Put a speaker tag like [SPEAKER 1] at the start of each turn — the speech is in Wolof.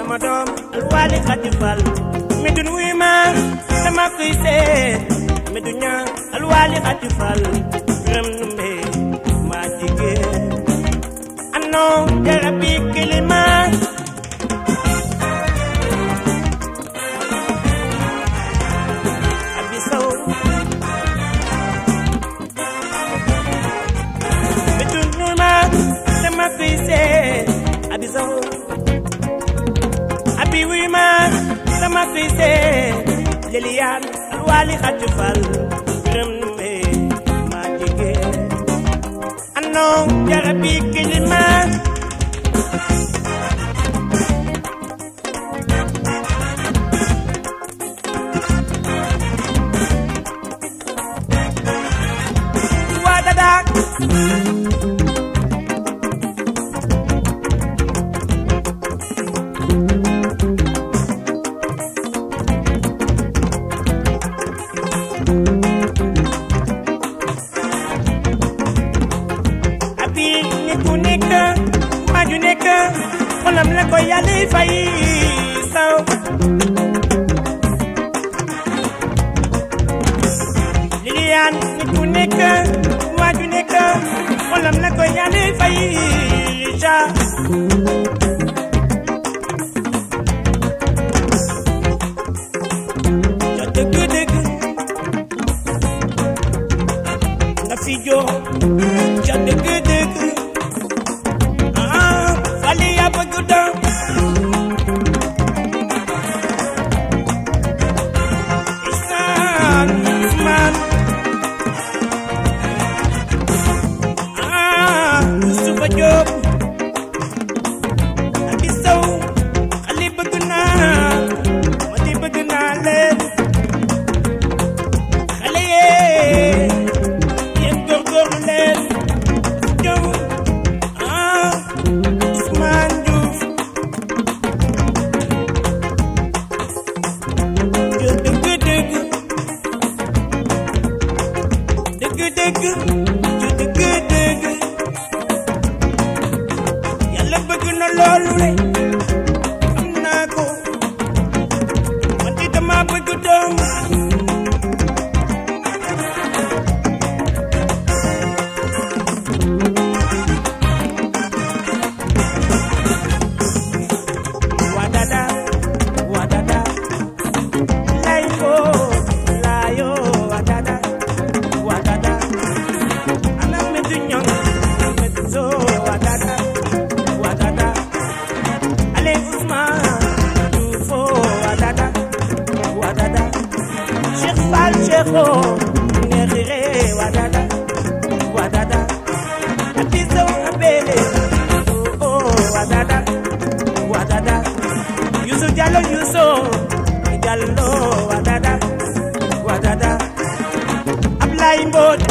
[SPEAKER 1] sama doom alwaali xati fal mi dun wuy ma dama koy seet mi du ña alwaali xati fal biram numbe maa jigéen ano jarabi kilima abi saw mi dun wuy ma dama koy seet abi saw abi wuy ma sama fise lilian alwali xati fal biram numbe ma jige anno jarabi kilima wadada abi nit ku nekk waaju nekk xolam la ko yàlla fay saw Lilian nit ku nekk waaju nekk xolam la ko yàlla fay ja ja dëgg dëgg nga fi joo ja dëgg dëgg ah fali ya bëgg doon isaan ismaan ah suba jóob ak i saw xali bëgg naa ma di bëgg naa leen xale yee yéen góorgóorlu leen ñëw ah Ousmane Diouf yow dëgg dëgg dëgg dëgg yow dëgg dëgg yàlla bëgg na loolu rek am naa ko man di dama bëgg doom wadada wadada layo layo wadada wadada ana medu nyong medu zo wadada wadada ale Ousmane Dioufo wadada wadada Cheikh Fall Cheikho ngeexire wadada wadada abiso abele oh oh wadada wadada Yusuf Jallo Yusuf Jallo wadada wadada Ablaye Mbodj